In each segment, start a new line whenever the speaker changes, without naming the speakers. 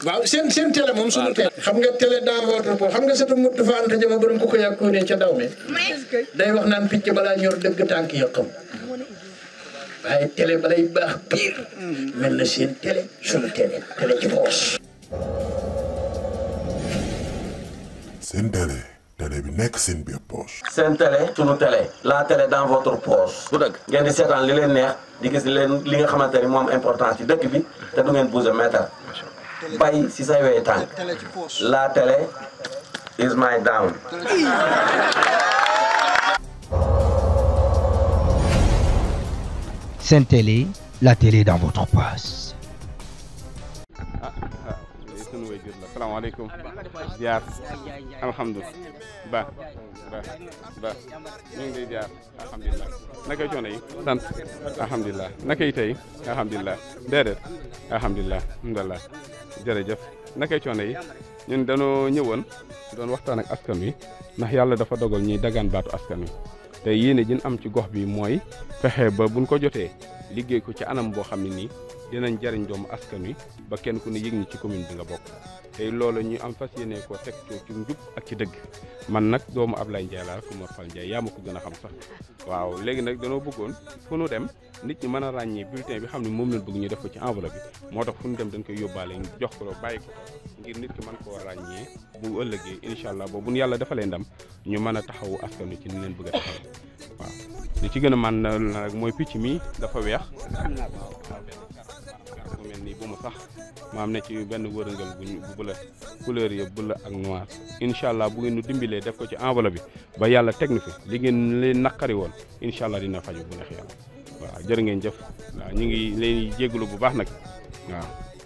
waaw seen seen télé moom suñu télé xam nga télé dans votre peau xam nga sata mut dafa anta jama borom ku ko yàkkoo ne ca daw me day wax naan picc balaa ñor dëgg tànk ya xam waaye télé balay baax pire mel na seen télé suñu télé télé ci poos
seen télé télé bi nekk seen biir poche.
seen télé sunu télé la télé dans votre poche bu dëgg ngeen di seetaan li leen neex di gis leen li nga xamante ni moom importance ci dëkk bi te du ngeen bouger mètre bay si say wey tànk la télé is my down
Sen Télé, la télé dans votre poche.
ah ah lii sunu way jur la salaamaaleykum ziar alhamdulilah ba ba ba ñu ngi lay ziar alhamdulilah nakay coono yi sant alhamdulilah nakay tey alhamdulilah déedéet alhamdulilah alhamdulilah jërëjëf nakay coono yi ñun dañoo ñëwoon doon waxtaan ak askan wi ndax yàlla dafa dogal ñuy dagaan baatu askan wi te yéene jin am ci gox bi mooy fexe ba buñ ko jotee liggéey ko ci anam boo xam ne nii dinañ jariñ doomu askan wi ba kenn ku ne yëg ni ci commune bi nga bokk tey loolu ñu am fas yéene koo teg ci ci njub ak ci dëgg man nag doomu Ablaye Ndiaye laa ku Mor Fall Ndiaye yaa ma ko gën a xam sax waaw léegi nag danoo bëggoon fu nu dem nit ñi mën a ràññee bulletin bi xam ne moom lañ bëgg ñu def ko ci enveloppe bi moo tax fu nu dem dañ koy yóbbaale jox ko bàyyi ko ngir nit ki mën koo ràññee bu ëllëgee incha allah boobu bu nu yàlla defalee ndam ñu mën a taxawu askan wi ci ni leen bëgg a taxaw waaw li ci gën a man nag mooy picc mi dafa weex bu mel nii bu mu sax maam ne ci benn wërëngal bu bu bula couleur ya bula ak noir incha allah bu ngeen nu dimbilee def ko ci enveloppe bi ba yàlla teg na fi li ngeen leen naqari woon incha allah dina faju bu neex yàlla waaw jërë ngeen jëf waaw ñu ngi leen jégalu bu baax nag waaw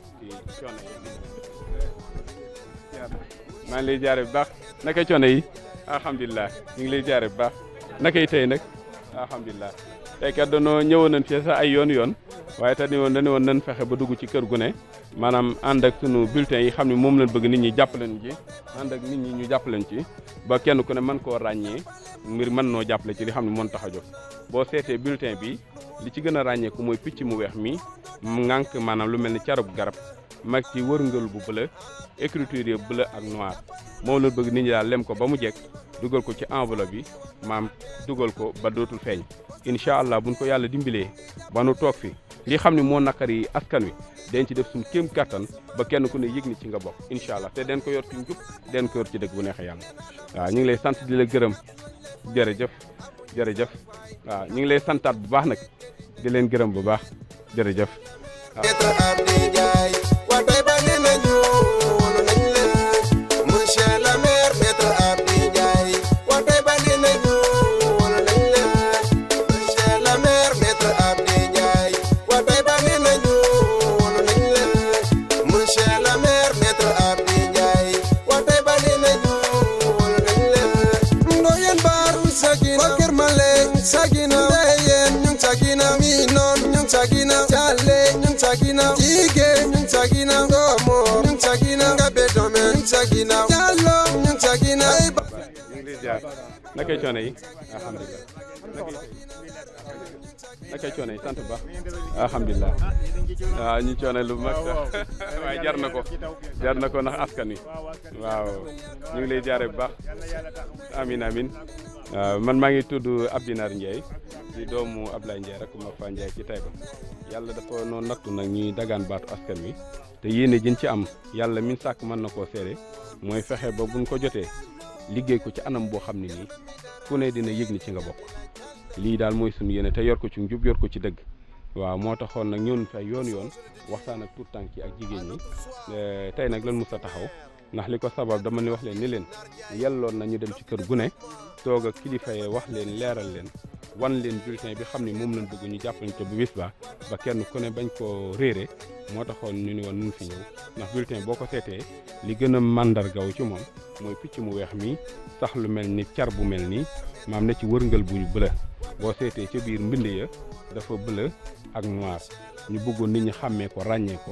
maa ngi lay jaare bu baax nakay coono yi alhamdulilah ñu ngi lay jaare bu baax nakay tey nag alhamdulilah tey kat dañoo ñëwoon nañ fi sax ay yoon yoon waaye te ni woon dañu woon nañ fexe ba dugg ci kër gu ne maanaam ànd ak sunu bulletin yi xam ne moom lañ bëgg nit ñi jàppaleen ci ànd ak nit ñi ñu jàppaleen ci ba kenn ku ne mën koo ràññee ngir mën noo jàppale ci li xam ne moon tax a jóg boo seetee bulletin bi li ci gën a ràññeeku mooy picc mu weex mi ngànk maanaam lu mel ni carab garab mag ci wërngël bu bleu écriture yi bleu ak noir moom la bëgg nit ñi daal lem ko ba mu jekk dugal ko ci enveloppe bi maam dugal ko ba dootul feeñ incha allah buñ ko yàlla dimbilee ba nu toog fi li xam ne moo naqari askan wi den ci def suñu kéem kattan ba kenn ku ne yëg ni ci nga bokk incha allah te den ko yor ci njub den ko yor ci dëgg bu neexee yàlla waaw ñu ngi lay sant di la gërëm jërëjëf jërëjëf waaw ñu ngi lay santaat bu baax nag di leen gërëm bu baax jërëjëf
Sagina, Dayen, Sagina, me non, Sagina, Chale, Sagina, Ige, Sagina, Gomo, Sagina, Gabedome, Sagina, Jalo, Sagina,
ñu ngi lay ziar nakay coono yi alhamdulilah nakay coono yi sant bu baax alhamdulilah waaw ñu coono lu mag sax waaye jar na ko jar na ko ndax askan wi waaw ñu ngi lay jaare bu baax amin amin waaw man maa ngi tudd Abdinar Ndiaye di doomu Ablaye Ndiaye rek ma fa Ndiaye ci Taïba yàlla dafa noo nattu nag ñuy dagaan baatu askan wi te yéene jën ci am yàlla min sàkk mën na koo seere mooy fexe ba buñ ko jotee liggéey ko ci anam boo xam ne nii ku ne dina yëg ni ci nga bokk lii daal mooy suñu yéene te yor ko ci njub yor ko ci dëgg waaw moo taxoon nag ñëw fay yoon yoon waxtaan ak tout tànk yi ak jigéen ñi tey nag lan mus a taxaw ndax li ko sabab dama ni wax leen ni leen yelloon na ñu dem ci kër gu ne toog ak kilifa yi wax leen leeral leen wan leen bulletin bi xam ne moom lañ bëgg ñu jàppale ko bu bis ba ba kenn ku ne bañ koo réere moo taxoon ñu ni woon nun fi ñëw ndax bulletin boo ko seetee li gën a màndargaw ci moom mooy picc mu weex mi sax lu mel ni car bu mel nii maam ne ci wërngal bu bëla boo seetee ca biir mbind ya dafa bleu ak noir ñu bëggoon nit ñi xàmmee ko ràññee ko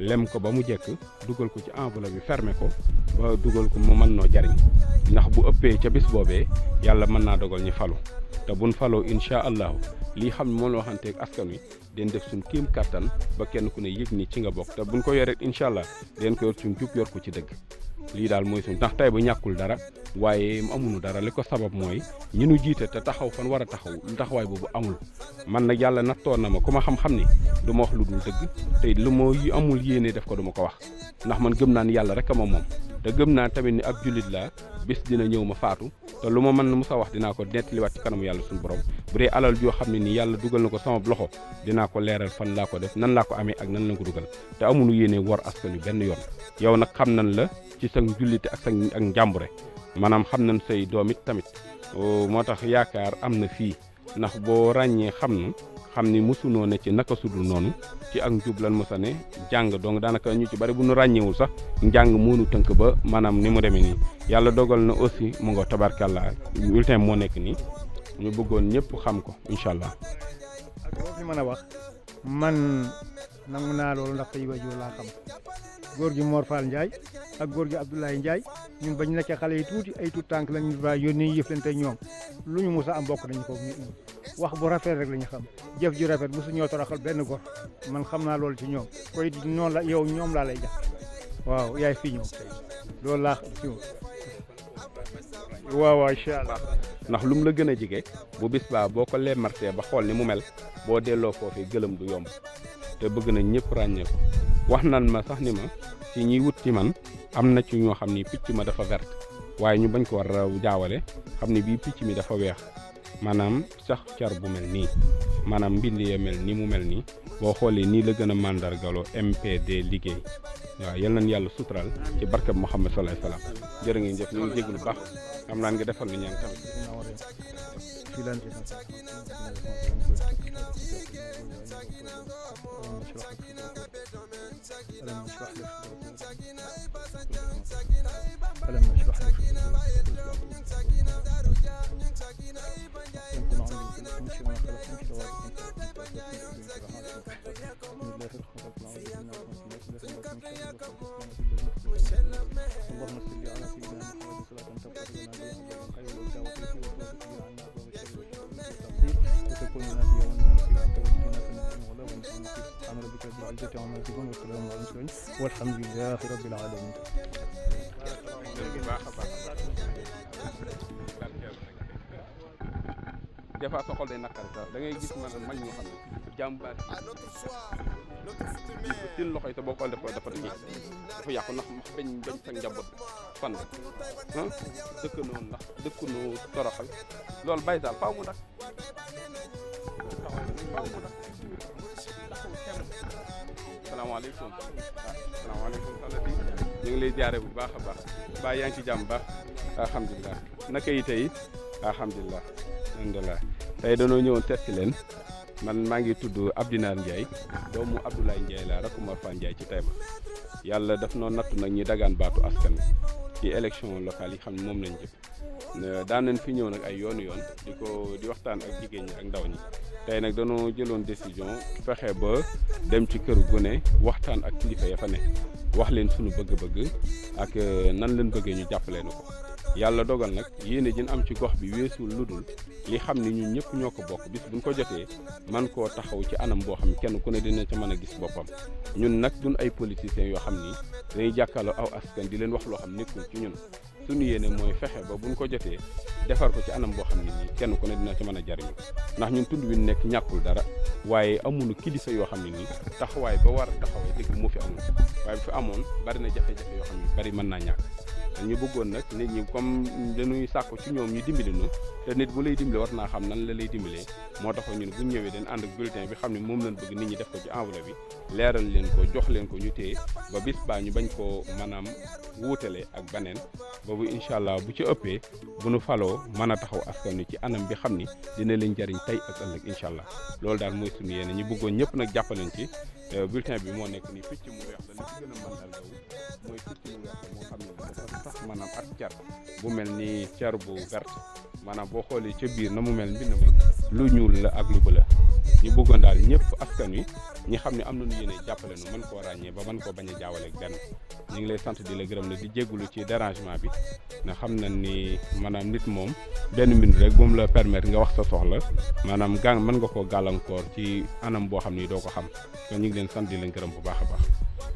lem ko ba mu jekk dugal ko ci enveloppe bi fermer ko ba dugal ko mu mën noo jariñ ndax bu ëppee ca bis boobee yàlla mën naa dogal ñu falu te buñ faloo incha allahu lii xam ne moom la waxanteeg askan wi den def suñ kéem kattan ba kenn ku ne yëg ni ci nga bokk te buñ ko yoree incha allah den ko yor suñ jub yor ko ci dëgg lii daal mooy suñ ndax tey bu ñàkkul dara waaye amuñu dara li ko sabab mooy ñi nu jiite te taxaw fan war a taxaw lu taxawaay boobu amul man nag yàlla nattoon na ma ku ma xam-xam ni du ma wax lu dul dëgg te lu ma amul yéene def ko du ma ko wax ndax man gëm naa ni yàlla rek a ma moom te gëm naa tamit ni ab jullit laa bis dina ñëw ma faatu te lu ma mën musa wax dinaa ko nettaliwaat ci kanamu yàlla suñu borom bu dee alal joo xam ne nii yàlla dugal na ko sama loxo dinaa ko leeral fan laa ko def nan laa ko amee ak nan la ko dugal te amuñu yéene war askan wi benn yoon yow nag xam nañ la ci sa jullite ak sa ak njàmbure maanaam xam nañ say doom it tamit moo tax yaakaar am na fii ndax boo ràññee xam nu xam ni mosunoo ne ci naka sudul noonu ci ak njub lan mosa ne jàng donc daanaka ñu ci bari bu nu ràññeewul sax njàng moonu tënk ba maanaam ni mu demee nii yàlla dogal na aussi mu nga tabarkàlla bulletin moo nekk nii ñu bëggoon ñëpp xam ko incha allah.
ak loo fi mën a wax man nangu naa loolu ndax tey waajur laa xam góor gi Mor Fall Ndiaye ak góor gi Abdoulaye Ndiaye ñun bañ nekkee xale yi tuuti ay tuut tànk lañu ba yónnee yëflante ñoom lu ñu mus a am bokk nañu ko nit ñi wax bu rafet rek la ñu xam jëf ju rafet mosu ñoo toroxal benn gor man xam naa loolu ci ñoom koy noonu la yow ñoom laa lay jax waaw yaay fii ñëw tey loolu laa ci waaw waaw incha allah
ndax lu mu la gën a jege bu bis baa boo ko lemartee ba xool ni mu mel boo delloo foofee gëlëm du yomb te bëgg nañ ñëpp ràññee ko wax nan ma sax ni ma ci ñiy wut ci man am na ci ñoo xam ni picc ma dafa vert waaye ñu bañ ko war a jaawale xam ni bii picc mi dafa weex maanaam sax car bu mel nii maanaam mbind ya mel ni mu mel nii boo xoolee nii la gën a màndargaloo MPD liggéey waaw yal nañ yàlla sutural ci barkab Muhammad sallallahu alayhi wasallam jërë ngeen jëf ñu ngi jéglu baax xam naan nga defal lu ñaan tamit
ألم نشرح لك اللهم صل على سيدنا محمد صلاة تغفر لنا بها خير والدعوة فيه وتوفق عنا أبواب الشر والتقصير وتكون لنا بها والناصر أنت ولينا فنعم المولى ونعم الوكيل سبحان ربك رب العزة عما يصفون والسلام على المرسلين والحمد لله رب العالمين
des fois sa xol day naqari sax da ngay gis man mag ñoo xam ne jàmbaar yi seen loxo yi te boo ko dafa dafa dafa dafa yàqu ndax max bañ bañ sa njaboot fan la ah dëkkanoo ndax dëkkanoo toroxal loolu bàyyi daal faaw mu dak faaw mu dak salaamaaleykum waaw salaamaaleykum soxna si ñu ngi lay jaare bu baax a baax baa yaa ngi ci jàmm baax alhamdulilah naka yi tey alhamdulilah alhamdulilah tey dañoo ñëwoon seet si leen man maa ngi tudd Abdinar Ndiaye doomu Abdoulaye Ndiaye laa rakk Mor Fall Ndiaye ci Taïba yàlla daf noo nattu nag ñi dagaan baatu askan wi ci élection locale yi xam ne moom lañ jëm daan nañ fi ñëw nag ay yoonu yoon di ko di waxtaan ak jigéen ñi ak ndaw ñi tey nag dañoo jëloon décision fexe ba dem ci kër gu ne waxtaan ak kilifa ya fa ne wax leen sunu bëgg-bëgg ak nan leen bëggee ñu jàppale na ko yàlla dogal nag yéene jën am ci gox bi weesul lu dul li xam ni ñun ñëpp ñoo ko bokk bis buñ ko jotee man koo taxaw ci anam boo xam ne kenn ku ne dina ca mën a gis boppam ñun nag duñ ay politiciens yoo xam ni dañuy jàkkaarloo aw askan di leen wax loo xam nekkul ci ñun suñu yéene mooy fexe ba buñ ko jotee defar ko ci anam boo xam ne nii kenn ku ne dina ca mën a jariñu ndax ñun tund wi nekk ñàkkul dara waaye amuñu kilifa yoo xam ne nii taxawaay ba war a taxawaay dëgg moo fi amul waaye bu fi amoon bari na jafe-jafe yoo xam ne bari mën naa ñàkk ñu bëggoon nag nit ñi comme dañuy sàkku ci ñoom ñu dimbali nu te nit bu lay dimbale war naa xam nan la lay dimbalee moo tax ñun bu ñu ñëwee dañ ànd ak bulletin bi xam ne moom lañ bëgg nit ñi def ko ci enveloppe bi leeral leen ko jox leen ko ñu téye ba bis baa ñu bañ koo maanaam wuutale ak baneen boobu incha allah bu ci ëppee bu nu faloo mën a taxaw askan wi ci anam bi xam ni dina leen jariñ tey ak ëllëg incha allah loolu daal mooy suñu yéene ñu bëggoon ñëpp nag jàppaleen ci bulletin bi moo nekk nii picc mu weex la li ci gën a mandal gaw mooy picc mu weex moo xam ne dafa sax maanaam ak car bu mel ni car bu verte maanaam boo xoolee ca biir na mu mel mbind ma lu ñuul la ak lu bëla ñu bëggoon daal ñëpp askan wi ñi xam ne am nañu yéene jàppale nu mën koo ràññee ba mën koo bañ a jaawale ak benn ñu ngi lay sant di la gërëm ne di jéggulu ci dérangement bi na xam na ni maanaam nit moom benn minute rek bu mu la permettre nga wax sa soxla maanaam gàn mën nga koo gàllankoor ci anam boo xam ni doo ko xam kon ñu ngi leen sant di leen gërëm bu baax a baax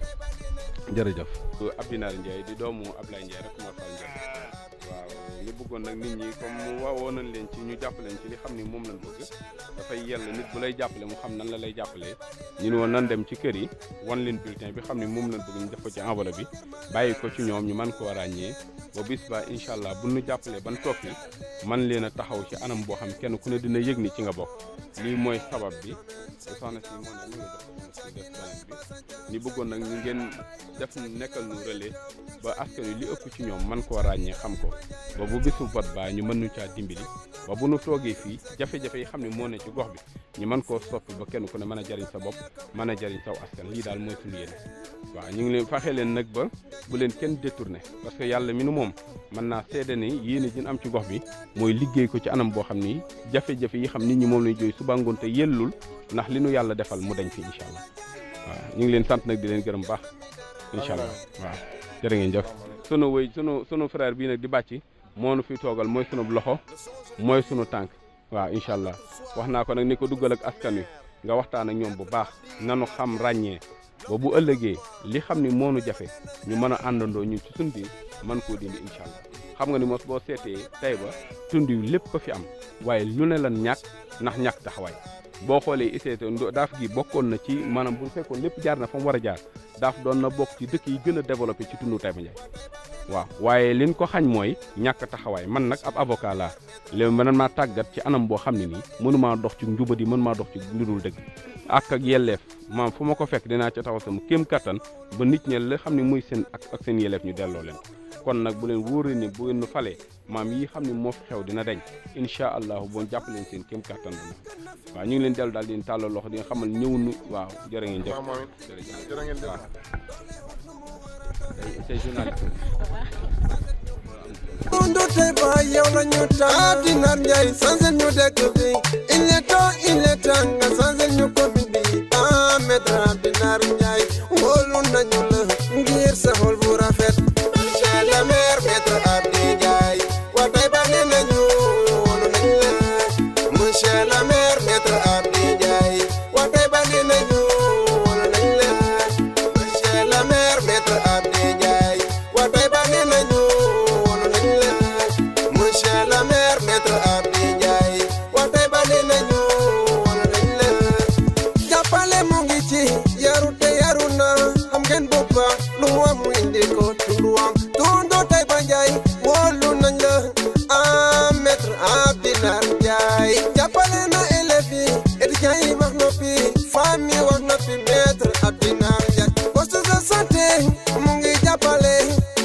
jërëjëf Abdinaar Ndiaye di doomu Ablaye Ndiaye rek moo fal Ndiaye waaw ñu bëggoon nag nit ñi comme waawoo nañ leen ci ñu jàppaleen ci li xam ni moom lañ bëgg dafay yell nit bu lay jàppale mu xam nan la lay jàppalee ñu ne woon nan dem ci kër yi wan leen bulletin bi xam ni moom lañ bëgg ñu def ko ci enveloppe bi bàyyi ko ci ñoom ñu mën koo ràññee ba bis ba incha allah bu ñu jàppalee ban toog fi man leen a taxaw ci anam boo xam kenn ku ne dina yëg ni ci nga bokk lii mooy sabab bi soxna si moo ne ñu nga jox soxna si def beneen bi ñu bëggoon nag ñu ngeen def nekkal nu relais ba askan wi li ëpp ci ñoom man koo ràññee xam ko ba bu bisu vote ba ñu mën ñu caa dimbali ba bu nu toogee fii jafe-jafe yi xam ne moo ne ci gox bi ñu mën koo soppi ba kenn ku ne mën a jariñ sa bopp mën a jariñ saw askan lii daal mooy suñu yéene waaw ñu ngi leen faxee leen nag ba bu leen kenn détourné parce que yàlla mi nu moom mën naa seede ni yéene ji am ci gox bi mooy liggéey ko ci anam boo xam ni jafe-jafe yi xam nit ñi moom lañu jooy suba ngoon te yellul ndax li nu yàlla defal mu dañ fi incha allah waaw ñu ngi leen sant nag di leen gërëm baax incha allah waaw jërë ngeen jëf sunu wëy sunu sunu frère bii nag di bàcci moo nu fi toogal mooy sunu loxo mooy sunu tànk waaw incha allah wax naa ko nag ni ko duggal ak askan wi nga waxtaan ak ñoom bu baax nanu xam ràññee ba bu ëllëgee li xam ni moonu jafe ñu mën a àndandoo ñun ci suñ biir mën koo dindi incha allah xam nga ni mos boo seetee tey ba tund wi lépp ko fi am waaye lu ne lan ñàkk ndax ñàkk taxawaay boo xoolee ICT daaf gi bokkoon na ci maanaam bu fekkoon lépp jaar na fa mu war a jaar daaf doon na bokk ci dëkk yi gën a développé ci tundu Taïba Ndiaye waaw waaye liñ ko xañ mooy ñàkk taxawaay man nag ab avocat laa léegi man maa tàggat ci anam boo xam ne nii mënumaa dox ci njubadi mënumaa dox ci ndudul dëgg ak ak yelleef maam fu ma ko fekk dinaa ca taxaw sama kéem kattan ba nit ñe la xam ne muy seen ak ak seen yelleef ñu delloo leen kon nag bu leen wóoree ni bu ngeen nu falee maam yi xam ne moo fi xew dina dañ incha allahu boo jàpp leen seen kéem kattan dina waaw ñu ngi leen dellu daal di leen tàllal loxo di nga xamal ñëw nu waaw jërë ngeen jëf
jërë ngeen jëf
waaw c'est journaliste
Mundu Taïba yow la ñu tànn Abdinaar Njaay sansel ñu dëkk bi il est temps il est temps nga sansel ñu commune bi ah maître Abdinaar Njaay wóolu nañu la ngir sa xol bu rafet monsieur le maire maître Abdi Njaay waa Taïba nee nañu wóolu nañ la monsieur le maire maître Abdi Njaay waa Taïba nee nañu wóolu nañ la monsieur le maire maître Abdi Njaay waa Taïba nee nañu wóolu nañ la monsieur le maire maître Abdi Njaay waa Taïba nee nañu wóolu nañ la jàppale mu ngi ci yaru te yaru na xam ngeen bu baax lu mu am mu indi ko tunduwam tundu Taïba Njaay wóolu nañ la ah maître Abdinaar Njaay jàppale na élèves yi étudiants yi wax noppi famille wax noppi maître Abdinaar Njaay poste de santé mu ngi jàppale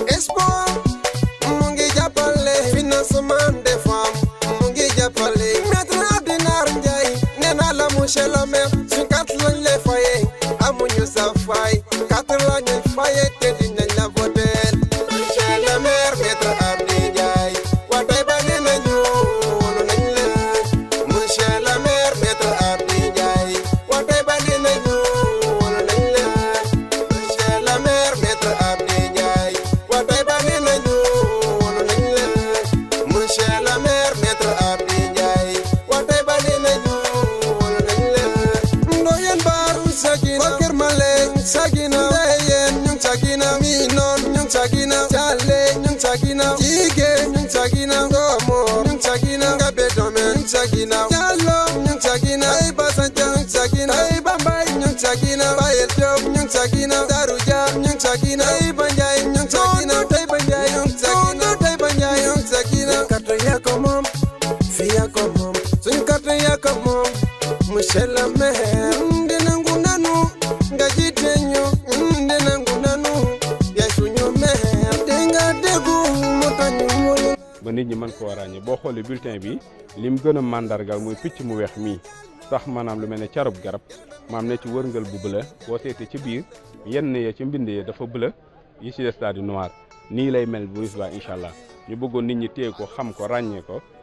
sport mu ngi jàppale financement des femmes mu ngi jàppale maître Abdinaar Njaay nee naa la monsieur le maire suñ carte lañ lay faye amuñu sa fay carte lañ lay faye te dinañ la voter monsieur le maire maître Abdi Njaay waa Taïba nee nañu wóolu nañ la monsieur le maire maître Abdi Njaay waa Taïba nee nañu wóolu nañ la monsieur le maire maître Abdi Njaay waa Taïba nee nañu wóolu nañ la monsieur le maire maître Abdi Njaay waa Taïba nee nañu wóolu nañ la ndoyen baaru sagina Bakir Malek sagina Ndeyen ñu ngi sagina mi noon ñu ngi sagina Jale ñu ngi sagina Jige ñu ngi sagina Ngomor ñu ngi sagina Ngabe Dome ñu ngi sagina Jallo ñu ngi sagina Ay Basanja ñu ngi sagina Ay Bambay ñu ngi sagina Bayel Diop ñu ngi sagina Daru Dia ñu ngi sagina Ay Banjay ñu ngi sagina Tay Banjay ñu ngi sagina Tay Banjay ñu ngi sagina Carte yaa ko moom fii yaa ko moom suñu carte yaa ko moom monsieur le maire ndinangu nanu nga jiite ñu ndinangu nanu yaay suñu maire te nga déggu mu tañu wóolu
ba nit ñi mën koo ràññee boo xoolee bulletin bi lim gën a màndargal muy picc mu weex mii sax maanaam lu mel ne carub garab maam ne ci wërngal bu bëla boo seetee ci biir yenn ya ci mbind ya dafa bëla yi ci des daal di noir nii lay mel bu bis baa incha allah ñu bëggoon nit ñi téye ko xam ko ràññee ko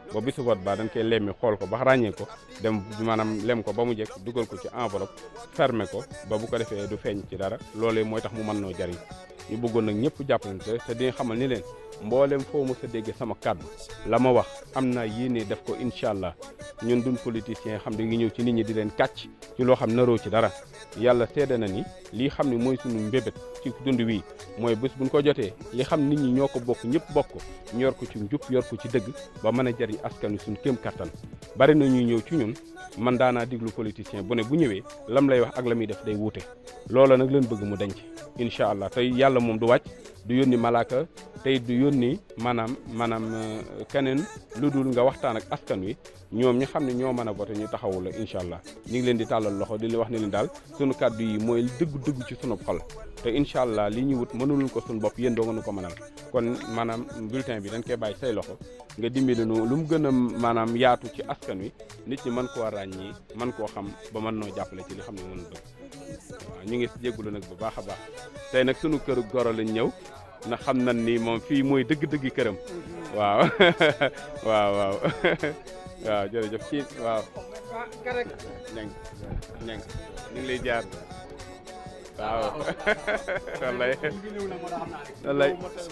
ba bisu vote ba dañ koy lemmi xool ko ba ràññee ko dem maanaam lem ko ba mu jekk dugal ko ci enveloppe fermer ko ba bu ko defee du feeñ ci dara loolee mooy tax mu mën noo jariñ ñu bëggoon nag ñëpp jàppalante te di xamal ni leen mboolem foo mës a dégg sama kàddu la ma wax am naa yéene def ko incha allah ñun duñ politicien xam ne ngi ñëw ci nit ñi di leen kàcc ci loo xam naroo ci dara yàlla seede na ni lii xam ne mooy sunu mbébét ci dund wi mooy bés buñ ko jotee li xam nit ñi ñoo ko bokk ñëpp bokk ko ñu yor ko ci njub yor ko ci dëgg ba mën a jariñ askan wi suñu kéem kattan bari na ñuy ñëw ci ñun man daanaa diglu politicien bu ne bu ñëwee lam lay wax ak la muy def day wuute loola nag leen bëgg mu denc incha allah tey yàlla moom du wàcc du yónni malaaka tey du yónni maanaam maanaam keneen lu dul nga waxtaan ak askan wi ñoom ñi xam ne ñoo mën a voté ñu taxawu la incha allah ñu ngi leen di tàllal loxo di leen wax ne leen daal sunu kàddu yi mooy dëgg-dëgg ci sunu xol te incha allah li ñu wut mënuluñ ko sunu bopp yéen doo nga ko mënal kon maanaam bulletin bi dañ koy bàyyi say loxo nga dimbali nu lu mu gën a maanaam yaatu ci askan wi nit ñi mën koo ràññi mën koo xam ba mën noo jàppale ci li xam ne mën bëgg waaw ñu ngi jégalu nag bu baax a baax tey nag sunu këru goro lañ ñëw na xam nañ ni moom fii mooy dëgg-dëgg këram waaw waaw waaw waaw jërëjëf ci waaw ñang ñang ñu ngi lay jaar waaw wallay wallay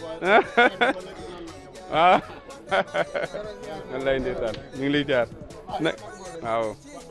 waaw wallay ndeysaan ñu ngi lay jaar na waaw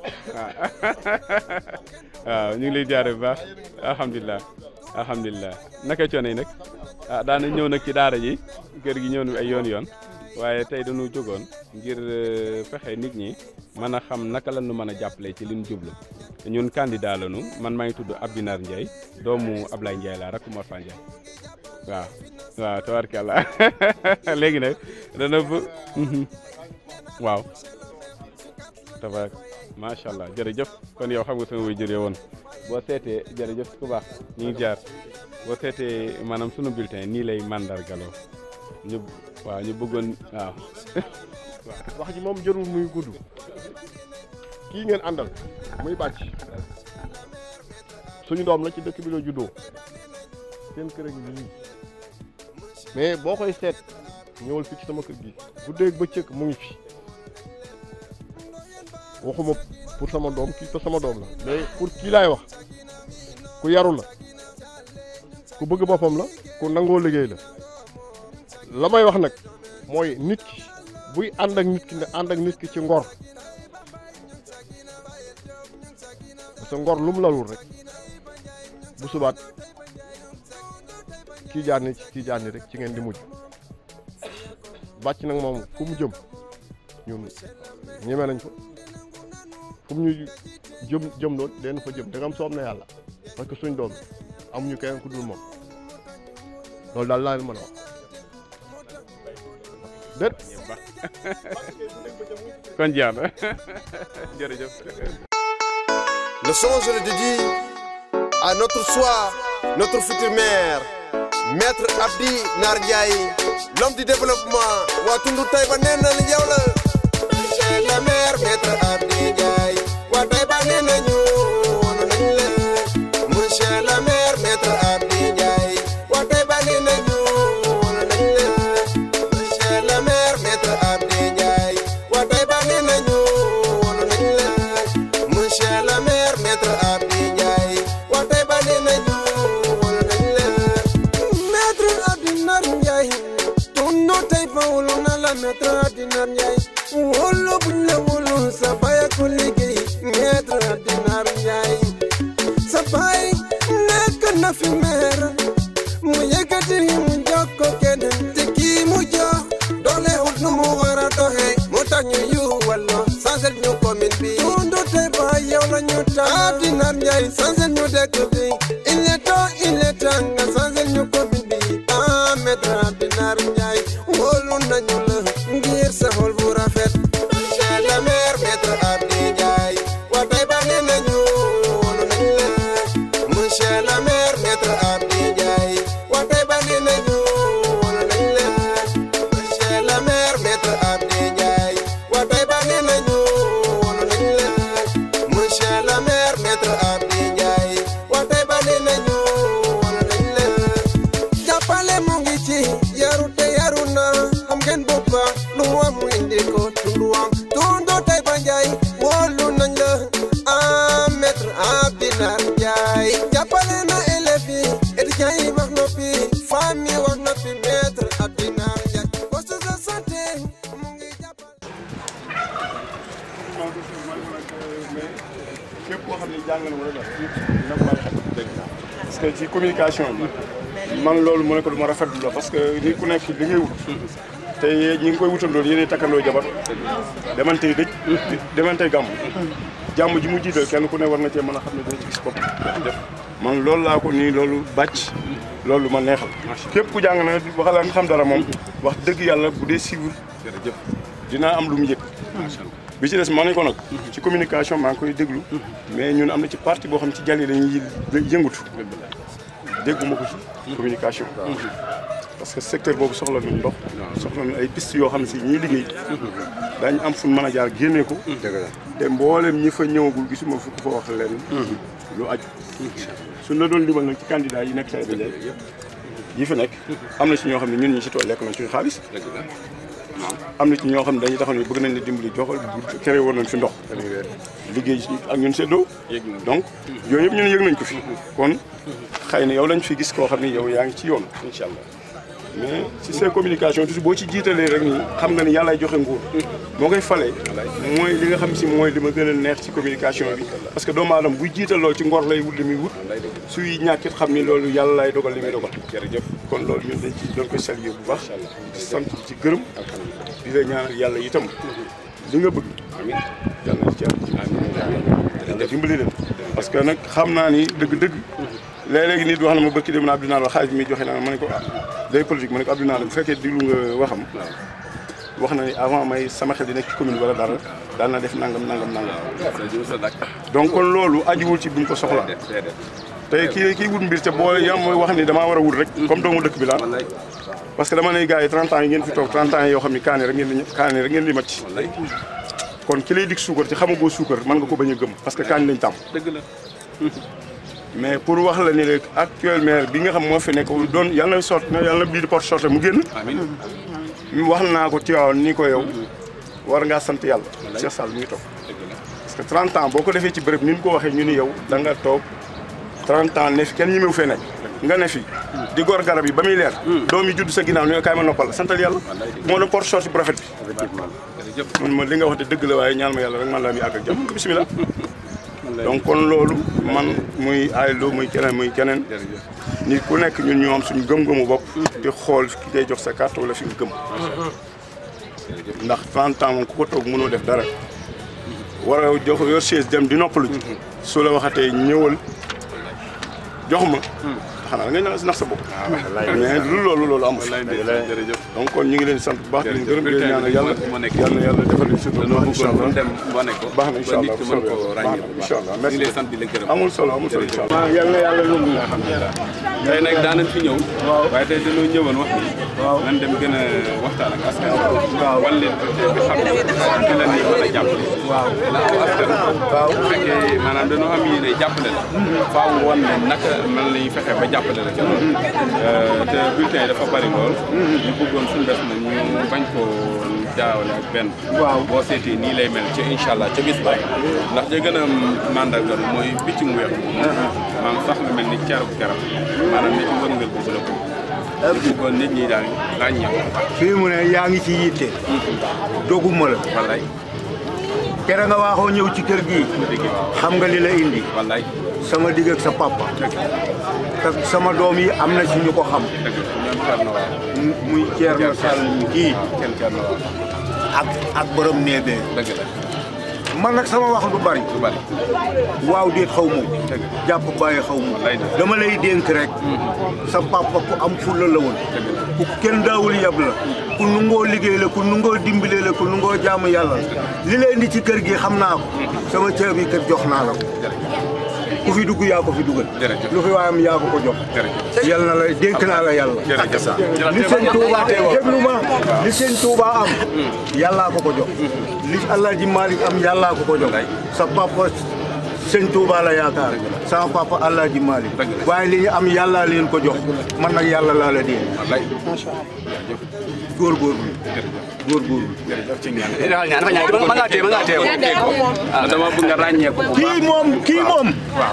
waaw ñu ngi lay jaar bu baax alhamdulilah alhamdulilah naka coono yi nag ah daana ñëw nag ci daara ji kër gi ñëw na ay yoon yoon waaye tey dañu jógoon ngir fexe nit ñi mën a xam naka la ñu mën a jàppale ci li ñu jublu ñun candidat lañu man maa ngi tudd Abdinar Ndiaye doomu Ablaye Ndiaye laa rakk Mor Fa Ndiaye waaw waaw tabarkàlla léegi nag dana bu waaw tabarak macha allah jërëjëf kon yow xam nga sama way jëree woon boo seetee jërëjëf ku baax ñu ngi jaar boo seetee maanaam sunu bulletin nii lay mandargaloo ñu waaw ñu bëggoon waaw
wax ji moom jërul muy gudd kii ngeen àndal muy bàcc suñu doom la ci dëkk bi la juddoo seen kër a ngi nii mais boo koy seet ñëwal fii ci sama kër gi guddeeg bëccëg mu ngi fi waxuma pour sama doom kii te sama doom la mais pour kii laay wax ku yaru la ku bëgg boppam la ku nangoo liggéey la la may wax nag mooy nit ki buy ànd ak nit ki nga ànd ak nit ki ci ngor parce que ngor lu mu lalul rek bu subaat kii jaar ni kii jaar ni rek ci ngeen di mujj bàcc nag moom fu mu jëm ñun ñeme nañ ko fu mu ñu jëm jëm lool leen fa jëm dangam soob na yàlla parce que suñ doom amuñu keneen ku dul moom loolu daal laa leen mën a wax déet
kon jeex na jërëjëf
Le son, je le dédie à notre soir, notre futur maire, Maître Abdi Nardiaye, l'homme du développement. waa tundu Taïba nee na yow la. monsieur le maire Maître Abdi Ndiaye. waa Taïba nee nañu woon nañ la. monsieur le maire Maître Abdi Ndiaye. waa Taïba nee nañu woon nañ la. monsieur le maire Maître Abdi Ndiaye. waa Taïba nee nañu woon nañ la. monsieur le maire Maître Abdi Ndiaye. waa Taïba nee nañu woon nañ la. Maître Abdi Nar Ndiaye. tundu Taïba wulu na la Maître Abdi Nar Ndiaye. wóolu buñ la wóolu sa baay a ko liggéey Maître Abdi Nar Ndiaye. sa baay nekk na fi maire mu yëkkati mu jox ko keneen te kii mu jox doole wut nu mu war a doxee mu tax ñu yu walla sansel ñu commune bi tundu Taïba yow la ñu tax Abdi Nar Ndiaye sansel ñu dëkk bi il est temps il est temps nga sansel ñu commune bi ah Maître Abdi Nar Ndiaye wóolu nañu la ngir sa xol bu rafet monsieur le maire Maître Abdi Ndiaye waa Taïba nee nañu wóolu nañ la monsieur le maire Maître Abdi Ndiaye waa Taïba nee nañu wóolu nañ la monsieur le maire Maître Abdi Ndiaye waa Taïba nee nañu wóolu nañ la monsieur le maire Maître Abdi Ndiaye waa Taïba nee nañu wóolu nañ la jàppale mu ngi ci yaru te yaru na xam ngeen boppa lu mu am mu indi ko tundu
képp koo xam ne jàng na wala dara dina ko war a xam dëgg parce que ci communication bi man loolu mu ne ko du ma rafetlu la parce que nit ku nekk li ngay wut te ñi ngi koy wutandoo yéenay takkandoo jabar demantey dëj demantey gàmm jàmm ji mu jiital kenn ku ne war na cee mën a xam ne dina ci gis bopp man loolu laa ko nii loolu bàcc loolu ma neexal képp ku jàng na waxala nga xam dara moom wax dëgg yàlla bu dee suivre dinaa am lu mu yëg bi ci des maa nañ ko nag ci communication maa ngi koy déglu mais ñun am na ci parti boo xam ci jàll yi dañuy yëngutu dégguma ko ci communication parce que secteur boobu soxla nañ ndox soxla nañ ay piste yoo xam ne si ñiy liggéey daañu am fu mën a jaar génnee ko te mboolem ñi fa ñëwagul gisuma fu ko fa wax leen lu aju suñ la doon limal nag ci candidat yi nekk tay bi yi fi nekk am na si ñoo xam ne ñun ñi si tool lekk nañ suñu xaalis am na ci ñoo xam ne dañuy taxaw ne bëgg nañ la dimbali joxal bu créé woon nañ fi ndox liggéey ci ak ñun seddoo donc yooyu yëpp ñun yëg nañ ko fi kon xëy na yow lañ fi gis koo xam ne yow yaa ngi ci yoon incha allah mais si seen communication toujours boo ci jiitalee rek nii xam nga ni yàllaay joxe nguur moo koy falee mooy li nga xam si mooy li ma gën a neex ci communication bi parce que doomu aadama buy jiital loolu ci ngor lay wut li muy wut suy ñàkkit xam ni loolu yàlla lay dogal li muy dogal jërëjëf kon loolu ñun dañ ci doon koy saluer bu baax di sant ci gërëm di la ñaanal yàlla itam li nga bëgg yàlla na ci yàlla nga dimbali leen parce que nag xam naa ni dëgg-dëgg léeg-léegi nit wax na ma bëkki dem na Abdou Naar xaalis mi joxe naa ma ne ko ah day politique ma ne ko Abdou Naar bu fekkee diglu nga waxam wax na ni avant may sama xel di nekk ci commune wala dara daan na def nangam nangam nangam donc kon loolu ajuwul ci buñ ko soxla te kii kii wut mbir te boo yam mooy wax ni damaa war a wut rek comme doomu dëkk bi laa parce que dama ne gars yi 30 ans yi ngeen fi toog 30 ans yi yoo xam ni kaane rek ngeen di kaane rek ngeen di mat ci kon ki lay dig suukar ci xamagoo suukar mën nga ko bañ a gëm parce que kaani lañ tàmm
dëgg la
mais pour wax la ni rek actuel maire bi nga xam moo fi nekk doon yàlla na sot yàlla na bii di porte sorte mu génn wax naa ko Tivaouane ni ko yow war ngaa sant yàlla Cheikh Sall mi ngi toog parce que 30 ans boo ko defee ci bërëb ni ñu ko waxee ñu ni yow da nga toog 30 ans ne fi kenn ñemewu fee nekk nga ne fi di gor garab yi ba muy leer doom yi judd sa ginnaaw ni kaay ma noppal santal yàlla moo doon porte sorte bu rafet bi man ma li nga wax de dëgg la waaye ñaan ma yàlla rek man laa muy àgg ak jàmm bisimilah donc kon loolu man muy aylo muy keneen muy keneen nit ku nekk ñun ñoo am suñu gëm-gëmu bopp di xool ki ngay jox sa carte wala fi nga gëm ndax 30 ans moom ku ko toog mënoo def dara war a jox yor chaise dem di noppalu su la waxatee ñëwal jox ma xanaa da ngay nax nax sa bopp mais lu loolu loolu amu fi donc kon ñu ngi leen sant bu baax di leen gërëm di leen ñaanal yàlla yàlla na yàlla defal leen surtout baax incha allah
dem wane ko
baax na incha allah
mën ko ràññee bu
incha allah
ñu
merci
ngi lay sant di la gërëm
amul solo amul solo incha allah yàlla na yàlla yóbbu
tey nag daanañ fi ñëw waaye tey dañoo ñëwoon wax ni nan dem gën a waxtaan ak askan waaw wan leen te xam ne di la ni mën a jàppale waaw ndax askan waaw bu fekkee maanaam dañoo am yéene jàppale la faaw wan ne naka nan la ñuy fexe ba jàppale la ca loolu te bulletin yi dafa bari lool ñu bëggoon suñu bés nag ñu bañ koo jaawale ak benn waaw boo seetee nii lay mel ci incha allah ca bis ba ndax ja gën a mandargal mooy picc mu weex maanaam sax lu mel ni carab garab maanaam ne ci wërngal boobu la ko ñu bëggoon nit ñi daal ràññee ko
fii mu ne yaa ngi ci yitte doguma la
wallaay
kere nga waaxoo ñëw ci kër gi xam nga li la indi
wallaay
sama digg ak sa papa te sama doom yi am na ci ñu ko xam
dëgg ñoom Thierno waaw
muy Thierno Sall mi kii
kenn Thierno waaw
ak ak borom néebee
dëgg la
man nag sama wax du bari
du bari
waaw déet xaw ma jàpp bàyyi xaw ma
wallaay dëgg
dama lay dénk rek sa papa ku am fulla la woon ku kenn daawul yab la ku nungoo liggéey la ku nungoo dimbale la ku nungoo jaamu yàlla la li la indi ci kër gi xam naa ko sama caabi kër jox naa la ko ku fi dugg yaa ko fi dugal
jërëjëf
lu fi waayam yaa ko ko jox
jërëjëf
yal na la dénk naa la yàlla
jërëjëf
li sëñ Touba déglu ma li sëñ Touba am yàllaa ko ko jox li Alaaji Malick am yàllaa ko ko jox sa papa sëñ Touba la yaakaar sama papa Alaaji Malick waaye li ñu am yàllaa leen ko jox man nag yàlla laa la dee
wallaay
góorgóorlu góorgóorlu
jërëjëf ci ñaan dafa ñaan dafa ñaan mën ngaa téye mën ngaa téye ko ah dama bëgg nga ràññee ko bu
kii moom kii moom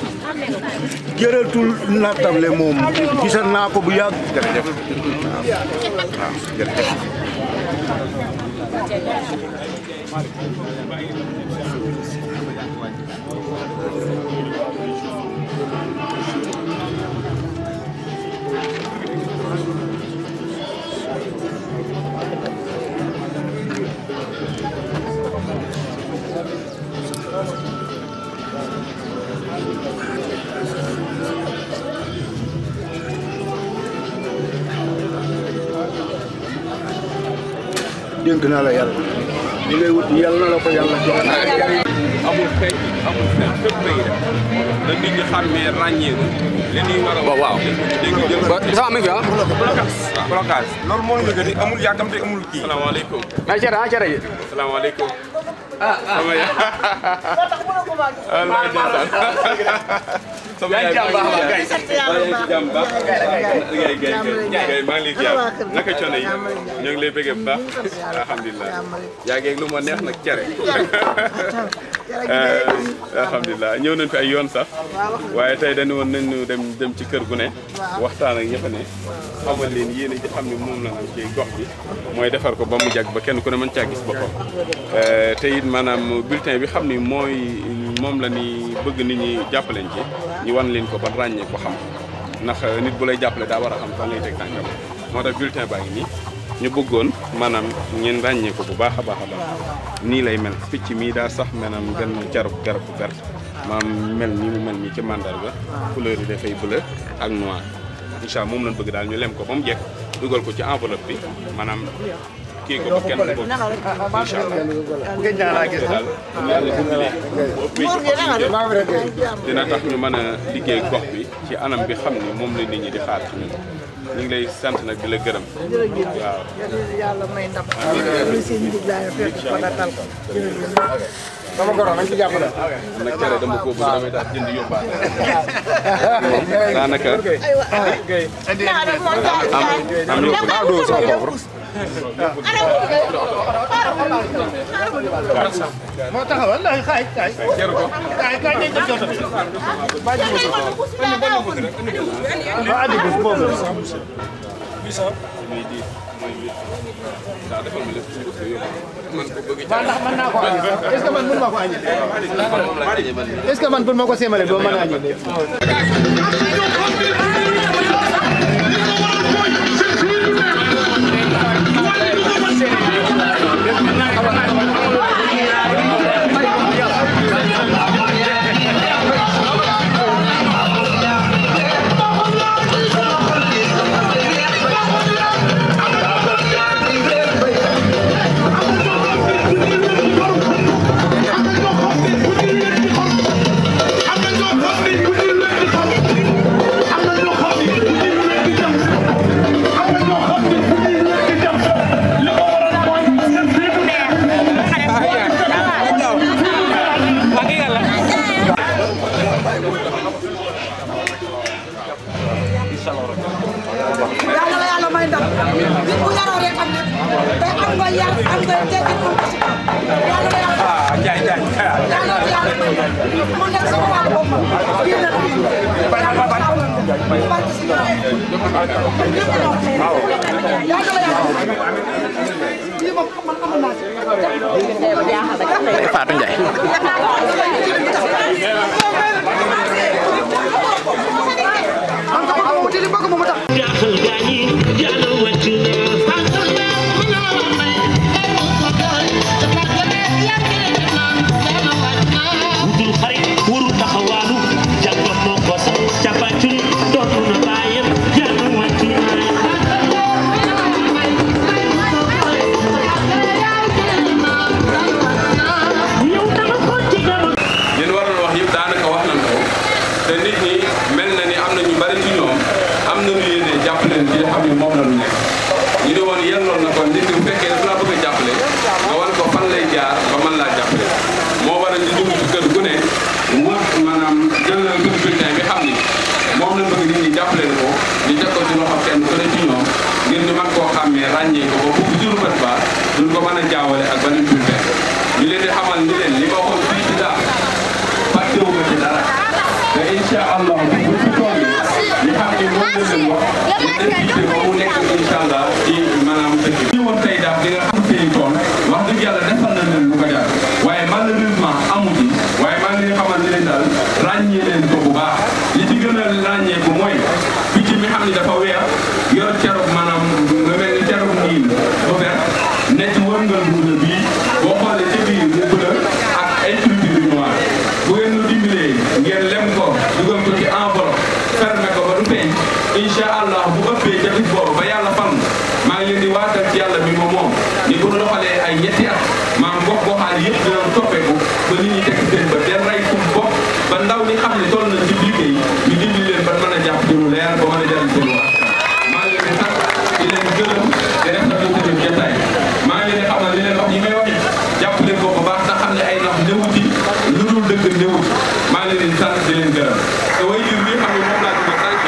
jërëtul nattable moom gisal naa ko bu yàgg
jërëjëf waaw waaw jërëjëf
dénk naa la yàlla li ngay wut yàlla na la ko yàlla jox
amul xeeñ amul fen fépp lay def da nit ñi xàmmee ràññeeku li ñuy war a waaw dégg jël ba
sama mi fi ah
blocage blocage loolu moo ñu gën amul yàkkamte amul kii salaamaaleykum
mais cere ah cere yi
salaamaaleykum ah sama ya Allah ndeysaan sama yaay maa ngi lay ci jàmm baax gay gay gay maa ngi lay ziar naka coono yi ñu ngi lay bëggee bu baax alhamdulilah yaa ngi lu ma neex nag cere alhamdulilah ñëw nañ fi ay yoon sax waaye tey dañu woon nañu dem dem ci kër gu ne waxtaan ak ña fa ne xamal leen yéen a ji xam ne moom la am ci gox bi mooy defar ko ba mu jag ba kenn ku ne mën caa gis boppam te it maanaam bulletin bi xam ni mooy moom la ni bëgg nit ñi jàppaleen ci ñu wan leen ko ba ràññee ko xam ndax nit bu lay jàppale daa war a xam fan lay teg tànkam moo tax bulletin baa ngi nii ñu bëggoon maanaam ngeen ràññee ko bu baax a baax a baax nii lay mel picc mii daa sax maanaam benn jarab garab bu vert maam mel nii mu mel nii ci mandarga couleur yi dafay bleu ak noir incha allah moom lañ bëgg daal ñu lem ko ba mu jekk dugal ko ci enveloppe bi maanaam kii ko ba kenn du ko incha allah daal yàlla dimbali bu ëppee ci dina tax ñu mën a liggéey gox bi ci anam bi xam ni moom la nit ñi di xaar ci ñun ñu ngi lay sant nag di la gërëm waaw
yàlla may ndam li seen njub laa fekk ko datal ko
sama goro nañ ci jàppale
nag cere dama ko bëgg damay daal jënd yóbbaale daanaka am am yóbbu sama pauvre
moo taxawal ndax xaay kaay
jaru ko
kaay kaay dañ ko jot ba ji ba adi bés boobu
muy di muy di daa defal ma lépp ci ko yóbbu man ko bëgg
ba ndax mën naa ko añi est-ce que man mën ma ko añi est-ce que man pour ma ko séemale doo mën a añi
yàlla la yàlla may ndam nit bu yaroo rek am lépp te am nga yar am nga teggin am nga si yàlla la yàlla
jaay jaay
yàlla la yàlla may ndam mu nekk sama wàllu bopp bii la yàlla barke si ñoom yàlla la yàlla lii moom man amoon naa si
Fatou Ndiaye
man ko bëgg mu wuti li bëgg mu mu tax
li ñu waroon wax yëpp daanaka wax nañ ko te nit ñi mel na ni am na ñu bari ci ñoom am na lu yéene jàppale leen ci li xam ne moom la ñu nekk ñu ne woon yelloon na kon nit ki bu fekkee dafa laa bëgg a jàppale nga wan ko fan lay jaar ba mën laa jàppale moo waral ñu dugg ci kër gu ne mu maanaam jël na kër bulletin bi xam ni moom la bëgg nit ñi jàppale ko ñu teg ko ci loxo kenn ku ne ci ñoom ngir ñu mën koo xàmmee ràññee ko ba bu jur bët ba duñ ko mën a jaawale ak beneen bulletin ñu leen di xamal ni leen li ma waxoon fii ci daal fàttewu ma ci dara te incha allah bu bu ci tool yi ñu xam ni moom la leen wax ñu invité ba mu nekk incha allah ci maanaam dëkk bi. ñu woon tey daal di nga xam seen tool wax dëgg yàlla defal na leen lu ko jaar waaye malheureusement amu ci waaye maa ngi leen xamal ni leen daal ràññee leen ko bu baax li ci gën a ràññee ko mooy picc mi xam ni dafa weer yor cerob maanaam nga mel ni cerob niin bu vert ne ci wërngal buuda bii boo xoolee ci biir mu bleu ak ay culture yu noir bu ngeen ñu dimbalee ngeen lem ko dugal ko ci enveloppe fermé ko ba du feeñ incha allah bu ëppee ca bis boobu ba yàlla fan maa ngi leen di waatal ci yàlla bi moom moom ni bu doxalee ndaw ñi xam ne toll nañ ci liggéey ñu dimbali leen ba mën a jàpp ci lu leer ba mën a jëriñ seen wax maa ngi leen di sant di leen gërëm di def na tuuti seen jotaay maa ngi leen di xamal li leen wax yi may wax jàpp leen ko bu baax te xam ne ay nax néewu ci lu dul dëgg néewu ci maa ngi leen di sant di leen gërëm te way jur bi xam ne moom laa tudd tànk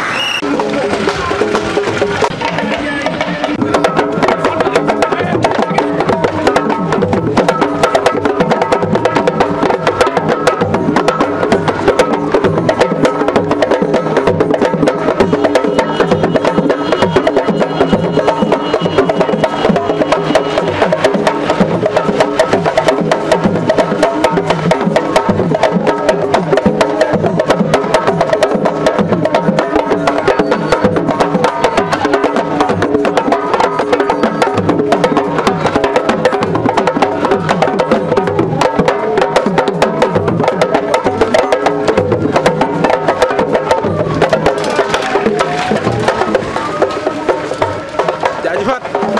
jaajëfaat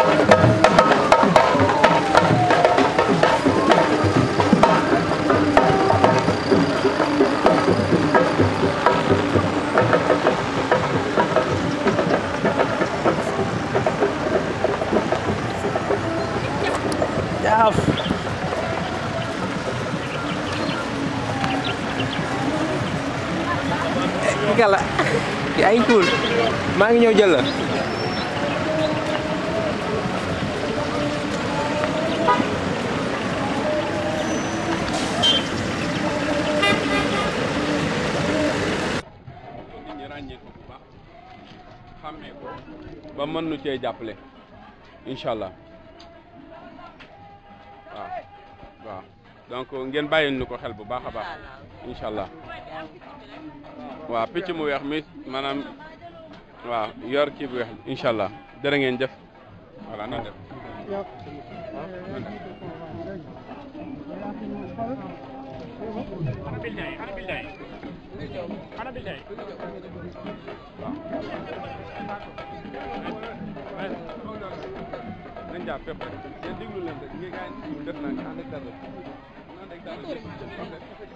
jaaf ki kala yaa ngi cool maa ngi ñëw jël la
nit ñi ràññee ko bu baax xàmmee ko ba mën nu cee jàppale incha allah waaw waaw donc ngeen bàyyi nu ko xel bu baax a baax incha allah waaw picc mu weex mi maanaam waaw yor kii bu weex incha allah dërë ngeen jëf voilà na def nañ jaar fépp rek ngeen déglu leen rek ngeen gaa yi def naa ànd ak dara ànd ak dara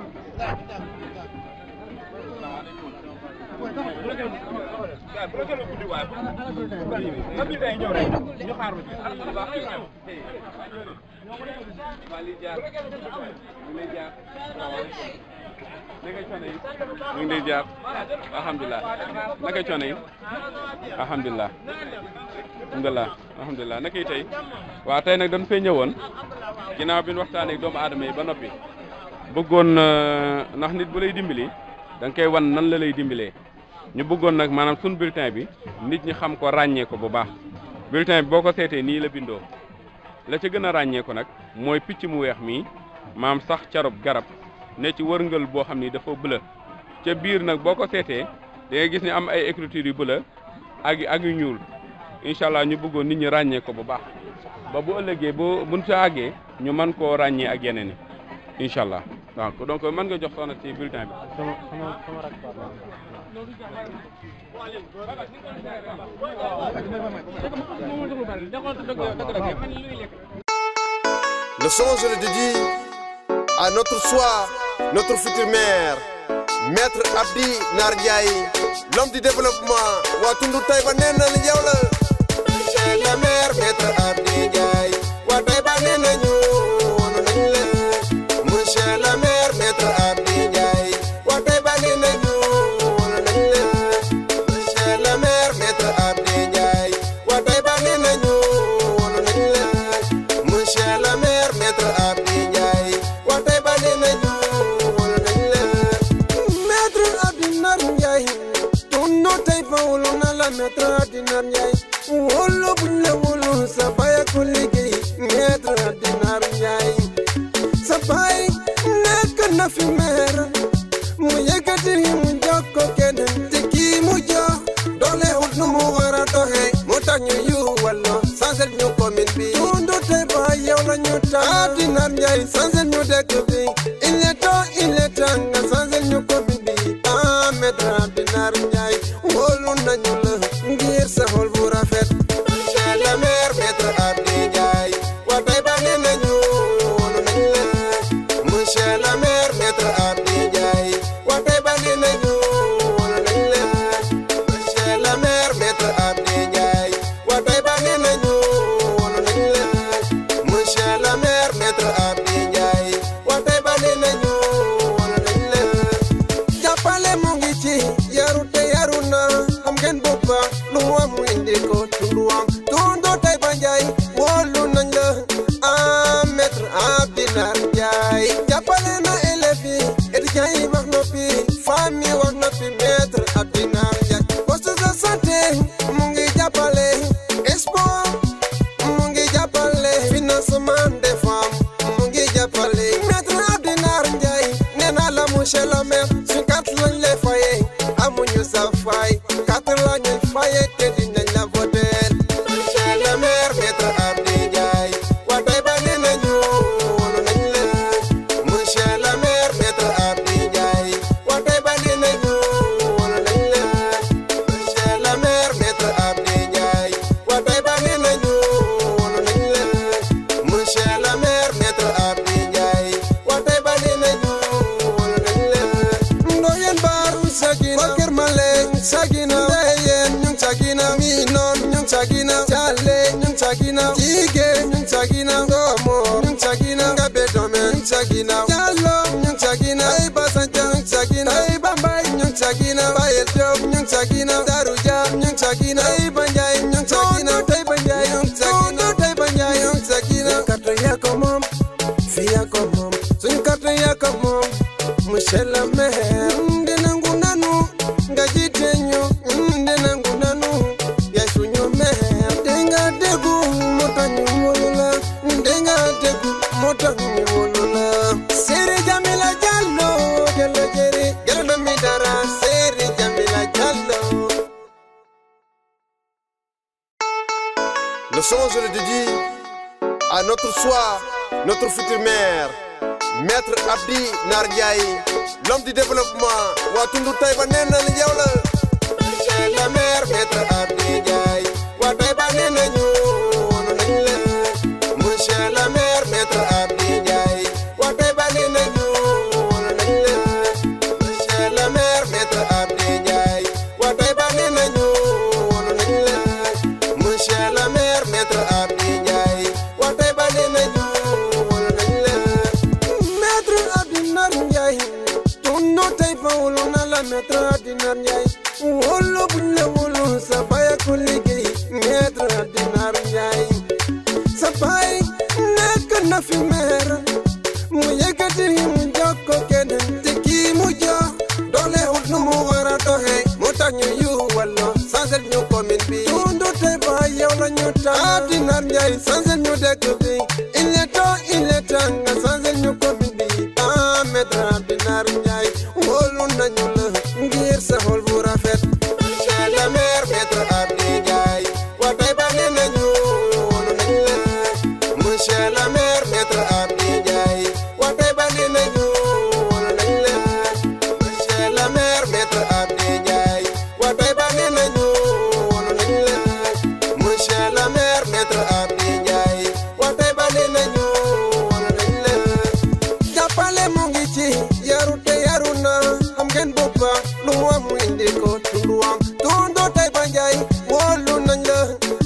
ñu ngi lay jaar alhamdulilah naka coono yi alhamdulilah alhamdulilah alhamdulilah naka yi tey waaw tey nag dañ fay ñëwoon ginnaaw bi ñu waxtaanee ak doomu aadama yi ba noppi bëggoon ndax nit bu lay dimbali da nga koy wan nan la lay dimbalee ñu bëggoon nag maanaam suñu bulletin bi nit ñi xam ko ràññee ko bu baax bulletin bi boo ko seetee nii la bindoo la ca gën a ràññee ko nag mooy picc mu weex mii maam sax carub garab ne ci wërngël boo xam ni dafa bëla ca biir nag boo ko seetee da nga gis ni am ay écriture yu bëla ak ak yu ñuul incha allah ñu bëggoon nit ñi ràññee ko bu baax ba bu ëllëgee bu buñ sa àggee ñu mën koo ràññee ak yeneen yi incha allah donc donc mën nga jox soxna ci bulletin bi.
sama sama sama rak
Le son, je le dédie à notre soir, notre futur maire, Maître Abdi Nardiaye, l'homme du développement. Watundu Taïba Nena Yawla. Monsieur le maire, Maître Abdi Ndiaye. Wa Taïba Nena Nyono Nile. Monsieur le maire, Maître Abdi Ndiaye. Wa Taïba Nena Nyono Nile. Monsieur le maire, Maître Abdi Ndiaye. Wa Taïba Nena Nyono Nile. Monsieur le maire, Maître Abdi Ndiaye. Wa Taïba Nena Nyono Nile. Maître Abdi Ndiaye. Tundu Taïba Wuluna la Maître Abdi Ndiaye. Wolo bunya wolo sabaya ko liggéey Maître Abdi Ndiaye. Sabay nekk na fi maire mu yëkkati mu jox ko keneen te kii mu jox doole wut nu mu war a doxee mu tax ñu yu walla sansel ñu commune bi tundu tey ba yow la ñu tax Abdi Ndiaye sansel ñu dëkk bi il est temps il est temps nga sansel ñu commune bi ah Maître Abdi Ndiaye wóolu nañu la ngir sa xol bu rafet monsieur le maire Maître Abdi Ndiaye wa tey ba nee nañu wóolu nañ la monsieur le maire Maître Abdi Ndiaye étudiants yi wax noppi famille yi wax noppi maître Abdinar Ndiaye poste de santé mu ngi jàppale sport mu ngi jàppale financement des femmes mu ngi jàppale maître Abdinar Ndiaye nee naa la monsieur le maire suñ carte lañ lay fayee amuñu sa fay carte la ñuy fayee te dinañ la voter monsieur le maire maître Abdi Ndiaye waa tey ba nee nañu wóolu nañ la monsieur le maire maître Abdi Ndiaye waa tey ba nee nañu wóolu nañ la monsieur le maire maître Abdi Ndiaye waa tey ba nee nañu wóolu nañ la monsieur le maire maître Abdi Ndiaye waa tey ba nee nañu wóolu nañ la ndoyen baaru sagina Kër Maleng sagina ndeyen ñu ngi sagina mi noon ñu ngi sagina Caale ñu ngi sagina Jige ñu ngi sagina Ngomor ñu ngi sagina Ngabe Dome ñu ngi sagina Jallo ñu ngi sagina ay Basanja ñu ngi sagina ay Bambay ñu ngi sagina Bayel Diop ñu ngi sagina Daru Dia ñu ngi sagina ay Banjay ñu ngi sagina tey Banjay ñu ngi sagina tey Banjay ñu ngi sagina carte yaa ko moom fii yaa ko moom suñu carte yaa ko moom monsieur le maire ndenangu nanu nga jiite ñu ndenangu nanu yaay suñu maire ndenga déggu moo tax ñu wóolu la ndenga déggu moo tax ñu wóolu la Seri Jamila Jallo Jallo Jeri Jallo Dami Dara Seri Jamila Jallo
Le son, je le dédie à notre soir, notre futur maire, Maître Abdi Nardiaye, l'homme du développement. waa tundu Taïba nee na li yow la.
monsieur le maire maître Abdi Ndiaye waa Taïba nee nañu wóolu nañ la monsieur le maire maître Abdi Ndiaye waa Taïba nee nañu wóolu nañ la monsieur le maire maître Abdi Ndiaye waa Taïba nee nañu wóolu nañ la monsieur le maire maître Abdi Ndiaye waa Taïba nee nañu wóolu nañ la maître Abdi Nar Ndiaye tundu Taïba wóolu na la maître Abdi Nar Ndiaye wóolu buñ la wóolu sa baay a ko liggéey maître Abdi Nar Ndiaye sa baay nekk na fi maire mu yëkkati mu jox ko keneen te kii mu jox doole wut nu mu war a doxee mu tax ñu yu walla sansel ñu commune bi tundu Taïba yow la ñu tànn Abdi Nar Ndiaye sansel ñu dëkk bi il est temps il est temps nga sansel ñu commune bi ah maître Abdi Nar Ndiaye wóolu nañu la ngir sa xol bu rafet monsieur le maire maître Abdi Ndiaye waa Taïba nee nañu wóolu nañ la monsieur le maire maître Abdi Ndiaye waa Taïba nee nañu wóolu nañ la monsieur le maire maître Abdi Ndiaye waa Taïba nee nañu wóolu nañ la monsieur le maire maître Abdi Ndiaye waa Taïba nee nañu wóolu nañ la jàppale mu ngi ci yaru te yaru na xam ngeen boppa lu mu am mu indi ko tundu am tundu Taïba Ndiaye wóolu nañ la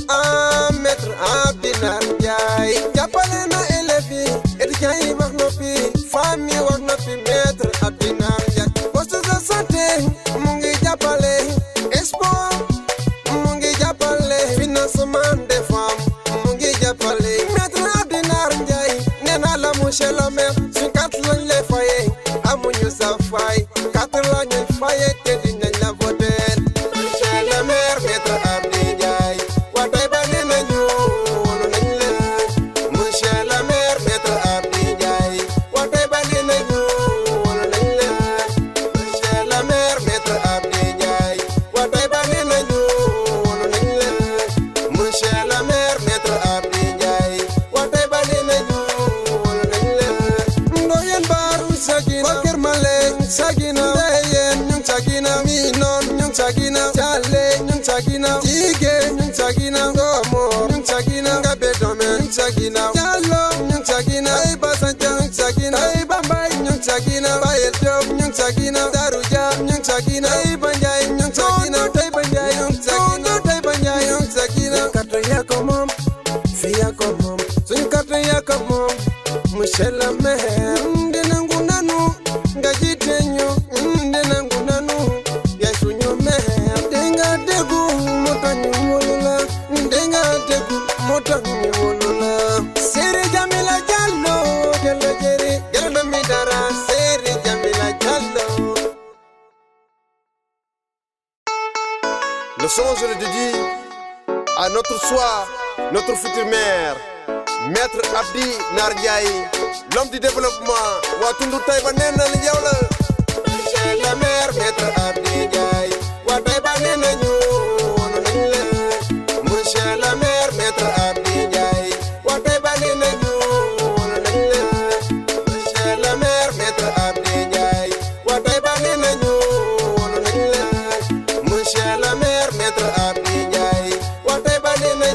ah maître Abdi Nar Ndiaye jàppale na élèves yi étudiants yi wax noppi famille yi wax noppi maître Abdi Nar Ndiaye poste de santé mu ngi jàppale sport mu ngi jàppale financement des femmes mu ngi jàppale maître Abdi Nar Ndiaye nee naa la monsieur le maire suñ carte lañ lay fayee amuñu sa fay carte la ñuy fayee te dinañ la voter monsieur le maire maître Abdi Ndiaye waa Taïba nee nañu wóolu nañ la monsieur le maire maître Abdi Ndiaye waa Taïba nee nañu wóolu nañ la monsieur le maire maître Abdi Ndiaye waa Taïba nee nañu wóolu nañ la monsieur le maire maître Abdi Ndiaye waa Taïba nee nañu wóolu nañ la ndoyen baaru sagina Kër Maleng sagina ndeyen ñu ngi sagina mi noon ñu ngi sagina Caale ñu ngi sagina Jige ñu ngi sagina Ngomor ñu ngi sagina Ngabe Dome ñu ngi sagina Jallo ñu ngi sagina ay Basanja ñu ngi sagina ay Bambay ñu ngi sagina Bayel Diop ñu ngi sagina Daru Dia ñu ngi sagina ay Banjay ñu ngi sagina tey Banjay ñu ngi sagina tey Banjay ñu ngi sagina carte yaa ko moom fii yaa ko moom suñu carte yaa ko moom monsieur le maire ndenangu nanu nga jiite ñu ndenangu nanu yaay suñu maire ndenga déggu moo tax ñu wóolu la ndenga déggu moo tax ñu wóolu la Seri Jamila Jallo Jallo Jeri Jallo Dami Dara Seri Jamila Jallo
Le son, je le dédie à notre soir, notre futur maire, Maître Abdi Nardiaye, l'homme du développement. Watundu Taïba Nena Yola. Monsieur le maire, Maître Abdi Ndiaye. Wa Taïba Nena Monsieur le maire, Maître Abdi Ndiaye. Wa Taïba Nena Monsieur le maire, Maître Abdi Ndiaye. Wa Taïba Nena Monsieur le maire, Maître Abdi Ndiaye. Wa Taïba Nena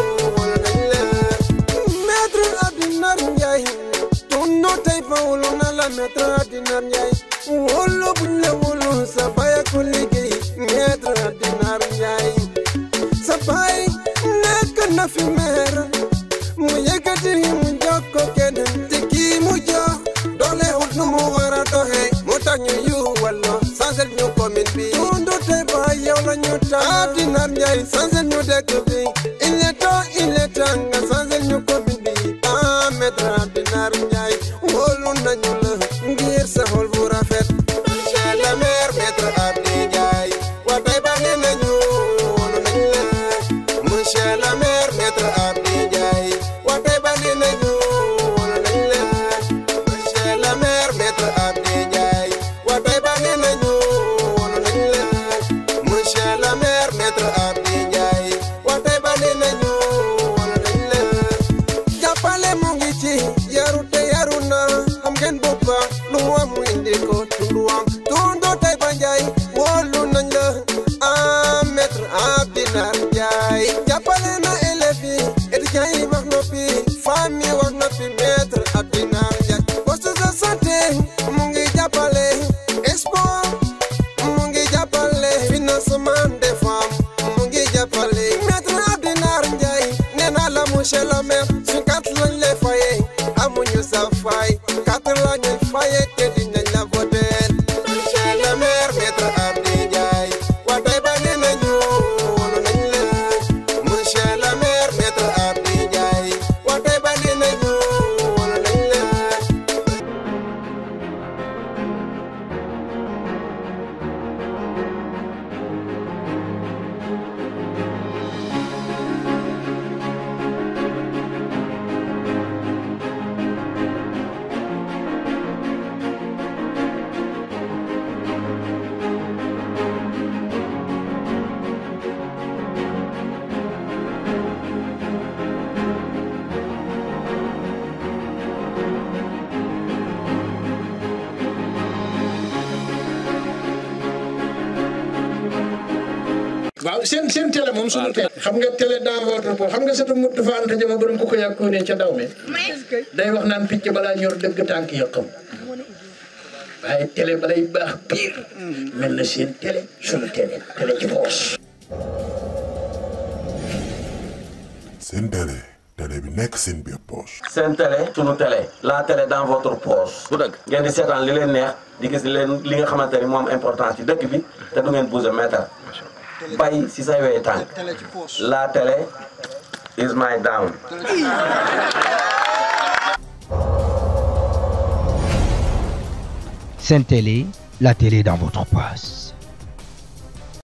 Maître Abdinar Ndiaye tunno tay fa wulu na la Maître Abdinar Ndiaye wolo buñ la wulu sa baya ko liggéey Maître Abdinar Ndiaye sa bay nekk na fi maire mu yëkkati mu jox ko keneen te kii mu jox doole wut nu mu war a doxee mu tax ñu yu wallo sansel ñu commune bi tundu tay fa yow la ñu tax Abdinar Ndiaye sansel ñu dëkk bi il est temps il est temps nga sansel ñu commune bi ah Maître Abdinar Ndiaye wóolu nañu la ngir sa xol bu rafet
Monsieur le maire, Maître Abdi Ndiaye. Wa Taïba Nena wóolu nañ la. Monsieur le maire, Maître Abdi Ndiaye. Wa Taïba Nena wóolu nañ la. Monsieur le maire, Maître Abdi Ndiaye. Wa Taïba Nena wóolu nañ la. Monsieur le maire, Maître Abdi Ndiaye. Wa Taïba Nena wóolu nañ la.
jàppale mu ngi ci yaru te yaru na xam ngeen boppa lu mu am mu indi ko tunduwam tundu tay ba njaay wóolu nañ la ah maître Abdinar Njaay jàppale na élèves yi étudiants yi wax noppi famille wax noppi maître Abdinar Njaay poste de santé mu ngi jàppale sport mu ngi jàppale financement des femmes mu ngi jàppale maître Abdinar Njaay nee naa la monsieur le maire su carte lañ lay fayee amuñu sa fay carte lañ lay fayee te dinañ la voter
Monsieur le maire, Maître Abdi Ndiaye. Wa Taïba Nena wóolu nañ la. Monsieur le maire, Maître Abdi Ndiaye. Wa Taïba Nena wóolu nañ la.
waaw seen seen télé moom suñu télé xam nga télé dans votre poche xam nga satu mut dafa anta jama borom ku ko yàkkoo ne ca daw me day wax naan picc balaa ñor dëgg tànk ya xam waaye télé balay baax pire mel na seen télé suñu télé télé ci poche
seen télé télé bi nekk seen biir poche.
seen télé sunu télé la télé dans votre poche bu dëgg ngeen di seetaan li leen neex di gis li leen li nga xamante ni moom importance ci dëkk bi te du ngeen bouger mètre bay si say wee tànk la télé is my down
Sainte Télé, la télé dans votre poche.